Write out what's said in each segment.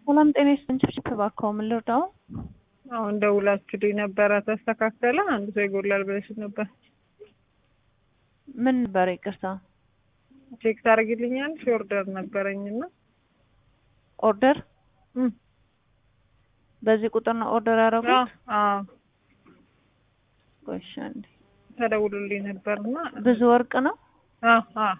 ሰላም ጤና ይስጥልኝ። ችፕ እባክዎ ምን ልርዳው? አሁን ደውላችሁልኝ ነበረ ተስተካከለ። አንድ ሰው ይጎላል ብለሽ ነበር። ምን ነበር? ይቅርታ ቼክ ታደርጊልኛለሽ? ኦርደር ነበረኝና ኦርደር እም፣ በዚህ ቁጥር ነው ኦርደር ያደረጉት? አዎ ቆይ እሺ አንዴ። ተደውሎልኝ ነበርና ብዙ ወርቅ ነው። አዎ አዎ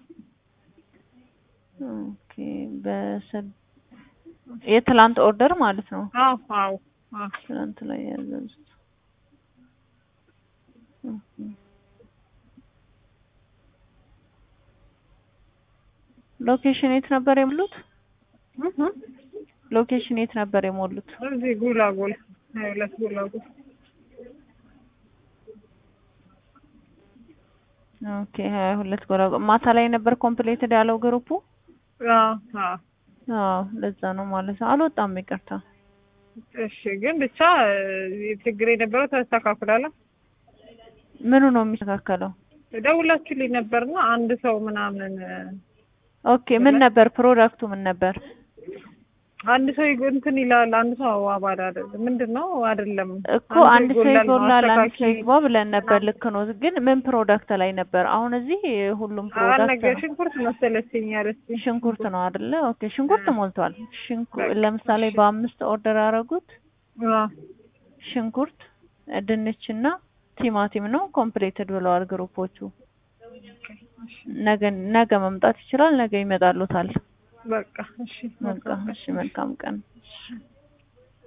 ኦኬ በሰብ የትላንት ኦርደር ማለት ነው። አዎ አዎ አዎ ትላንት ላይ ያዘዙት። ኦኬ። ሎኬሽን የት ነበር የሞሉት? እህ እህ። ሎኬሽን የት ነበር የሞሉት? እዚህ ጉላጉል ሀያ ሁለት ጉላጉል ኦኬ ሀያ ሁለት ጎራ ማታ ላይ ነበር ኮምፕሌትድ ያለው ግሩፑ። አዎ አዎ አዎ ለዛ ነው ማለት ነው። አልወጣም፣ ይቅርታ። እሺ ግን ብቻ እ፣ ችግር የነበረው ተስተካክሏል። ምኑ ነው የሚስተካከለው? ደውላችሁልኝ ነበርና አንድ ሰው ምናምን እ፣ ኦኬ ምን ነበር ፕሮዳክቱ ምን ነበር? አንድ ሰው ይጎ- እንትን ይላል። አንድ ሰው አባል አይደለም ምንድን ነው አይደለም እኮ አንድ ሰው ይጎላል ነው ይጎላል፣ አንድ ሰው አስተካኪ ይግባ ብለን ነበር። ልክ ነው። ግን ምን ፕሮዳክት ላይ ነበር? አሁን እዚህ ሁሉም ፕሮዳክት አነገ ነው። ሽንኩርት መሰለችኝ ያለችኝ። ሽንኩርት ነው አይደለ? ኦኬ ሽንኩርት ሞልቷል። ሽንኩ በቃ ለምሳሌ እሺ። በአምስት ኦርደር ያደረጉት አዎ ሽንኩርት፣ ድንችና ቲማቲም ነው ኮምፕሌትድ ብለዋል ግሩፖቹ። ነገ ነገ መምጣት ይችላል። ነገ ይመጣሉታል። በቃ እሺ በቃ እሺ፣ መልካም ቀን።